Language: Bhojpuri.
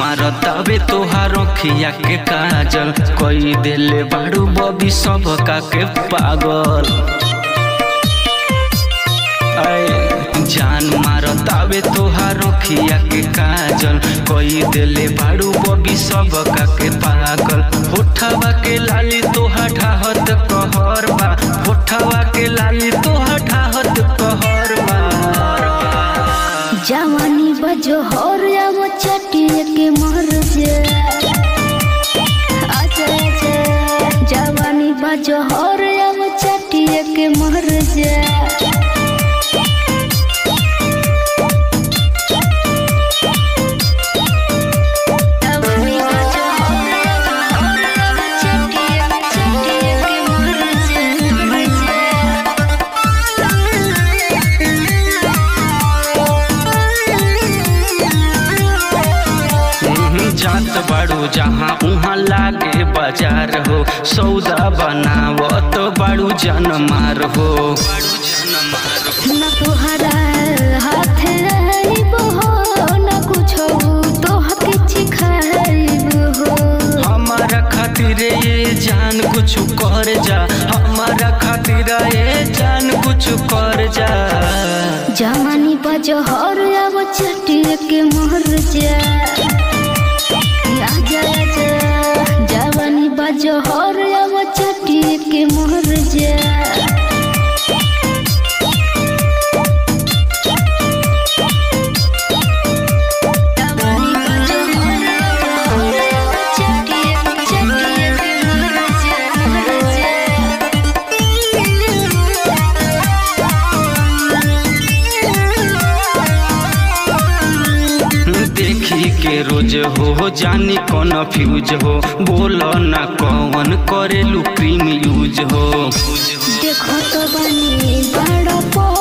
मारतावे तोहार अखिया के काजल कई देले बाड़ू बबी सब का के पागल ऐ जान मारतावे तोहार अखिया के काजल कई देले बाड़ू बबी सब का के पागल होठवा के लाली तोहा ठाहत कहर बा होठवा के लाली तोहा ठाहत कहर बा जवानी बजो हर अब चटिए के मर जे अच्छा अच्छा जवानी बजो हर अब चटिए के मर जे जवानी बजो हर अब चटिए चटिए के मर जे मर हम्म, जात बाड़ू जहाँ उहाँ लागे बाजार हो सौदा बनावत बाड़ू जनमार हो न तोहरा हाथ आइब हो न कुछो तोहके चिखाइब हो हमारा खातिर ये जान कुछ कर जा हमारा खातिर ये जान कुछ कर जा जवानी बजहर अब चटिए के मर जा आजा आजा जवानी बजहर अब चटिए के मर जा जवानी बजहर अब चटिए चटिए के मर जा मर जा देखी के रोज हो जानी कौन फ्यूज हो बोल ना कौन करेलू क्रीम यूज हो देखो तो बनी बड़ा